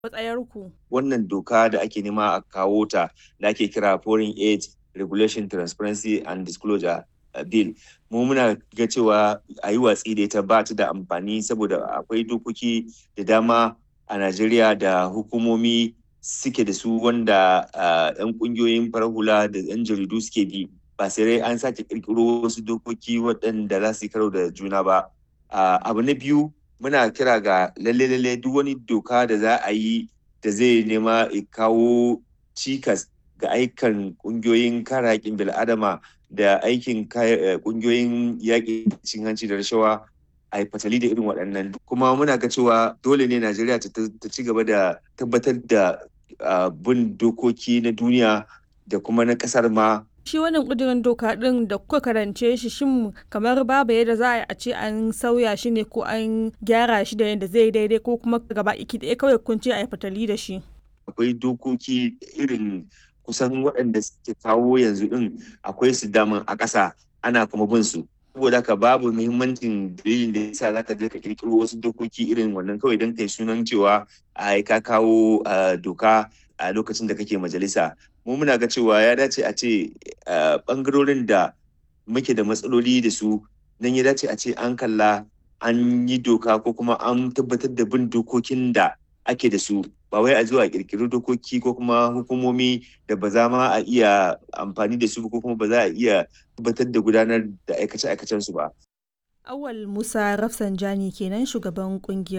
matsayarku? Wannan doka da ake nema a kawo ta da ake kira Foreign Aid Regulation Transparency and Disclosure Bill. Mu muna ga cewa a yi watsi da ita ba ta da amfani saboda akwai dokoki da dama a Najeriya da hukumomi suke da su wanda 'yan kungiyoyin farar hula da 'yan jaridu suke bi ba sai an sake kirkiro wasu dokoki waɗanda za su yi karo da juna ba. Abu na biyu muna kira ga lalle-lalle duk wani doka da za a yi da zai nema kawo cikas ga aikan kungiyoyin kare haƙƙin bil'adama da aikin kungiyoyin yaƙi cin hanci da rashawa a yi fatali da irin waɗannan kuma muna ga cewa dole ne najeriya ta ci gaba da tabbatar da bin dokoki na duniya da kuma na ƙasar ma shi wannan ƙudurin doka ɗin da kuka karance shi shin kamar babu yadda za a yi a ce an sauya shi ne ko an gyara shi da yadda zai daidai ko kuma gaba iki ɗaya kawai kun ce a yi fatali da shi akwai dokoki irin kusan waɗanda suke kawo yanzu ɗin akwai su daman a ƙasa ana kuma bin su saboda haka babu muhimmancin dalilin da yasa zaka je ka kirkiro wasu dokoki irin wannan kawai don kai sunan cewa a ka kawo doka a lokacin da kake majalisa mu muna ga cewa ya dace a ce bangarorin da muke da matsaloli da su nan ya dace a ce an kalla an yi doka ko kuma an tabbatar da bin dokokin da ake da su ba wai a zuwa kirkiri dokoki ko kuma hukumomi da ba za ma a iya amfani da su ko kuma ba za a iya tabbatar da gudanar da aikace-aikacen su ba. Awal Musa Rafsanjani kenan shugaban kungiyar